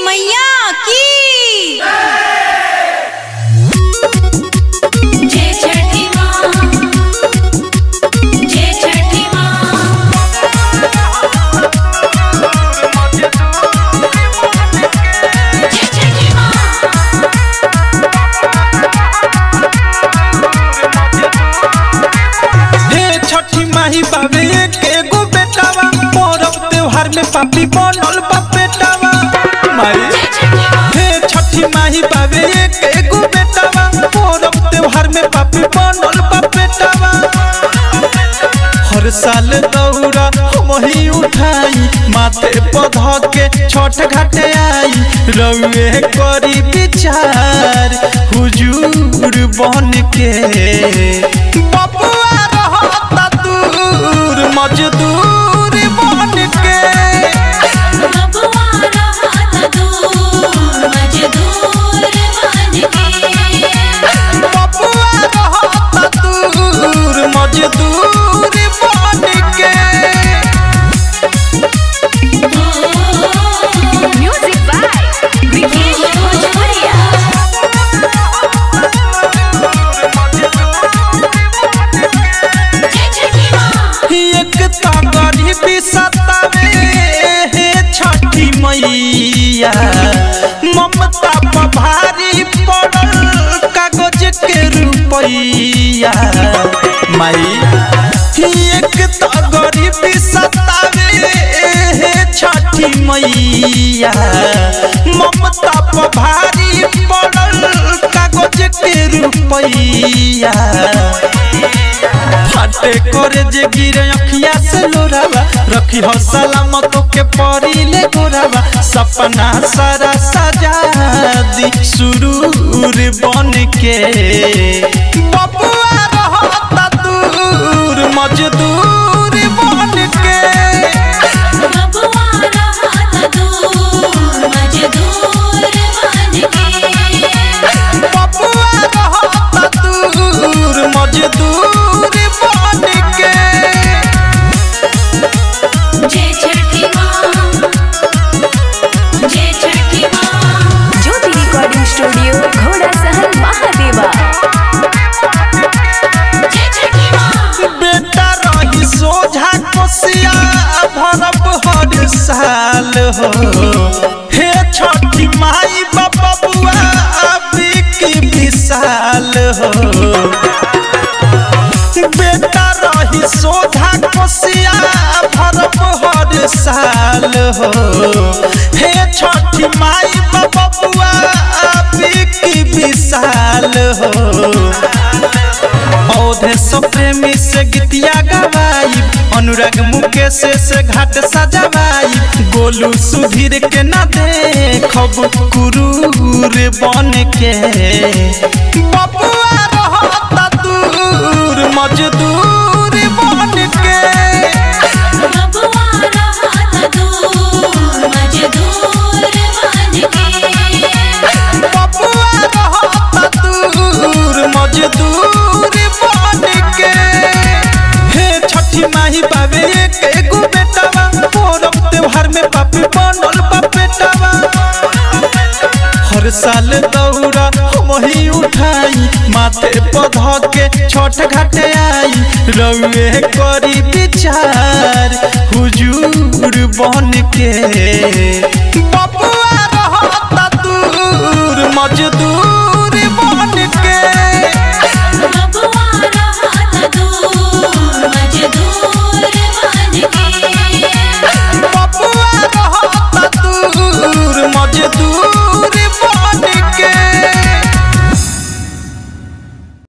मैया की जय छठी माँ जय छठी माँ जय छठी माँ हे छठी माही बाबे एक एगो बेटावा परब त्योहार में पापी बनल बा बेटावा माई जय छठी माँ हे छठी माही बाबे एक एगो बेटावा परब त्योहार में पापी बनल बा बेटावा हर साल दौरा हम ही उठाई माथे पध के छठ घाटे आई रउए करी विचार हुजूर बन के बबुआ रहता दूर मजदूर बन के बबुआ रहत दूर मजदूर बन के बबुआ रहता दूर मजदूर बन के म्यूजिक बाय विकेश भोजपुरिया जय छठी माँ एक तो गरीबी सतावे हे छठी मैया ममता पर भारी पड़ल कागज के रुपैया माई एक तो गरीबी सतावे हे छठी मैया ममता पर भारी पड़ल कागज के रुपैया फाटे करे जे गिरे अखिया से लोरावा रखी हो सलामत के परी ले गोरावा सपना सारा सजा दी सुरूर बन के बबुआ रहता दूर मजदूर बन के बबुआ रहत दूर मजदूर बन के बबुआ रहता दूर मजदूर बन के जय छठी माँ जय छठी माँ ज्योति रिकॉर्डिंग स्टूडियो घोड़ा सहन महादेवा जय छठी माँ बेटा रही सोझा कोसिया भरब हर साल हो हे छठी माई बाबा बुआ की विशाल हो बेटा रही सोझा कोसिया भरब हर साल हो हे छठी माई बाबा बुआ की विशाल हो औधे सब प्रेमी से गीतिया गवाई अनुराग मुकेश से घाट सजवाई गोलू सुधीर के ना देखब कुरूर बन के बबुआ रहता दूर मजदूर बन के बबुआ रहत दूर मजदूर बन के बबुआ रहता दूर मजदूर बन के हे छठी माही बाबे एक एगो बेटावा परब त्योहार में पापी बनल बा बेटावा हर साल दौरा हम ही उठाई माथे पध के छठ घाटे आई रउए करी विचार हुजूर बन के बबुआ रहता दूर मजदूर बन के बबुआ रहत दूर मजदूर बन के बबुआ रहता दूर मजदूर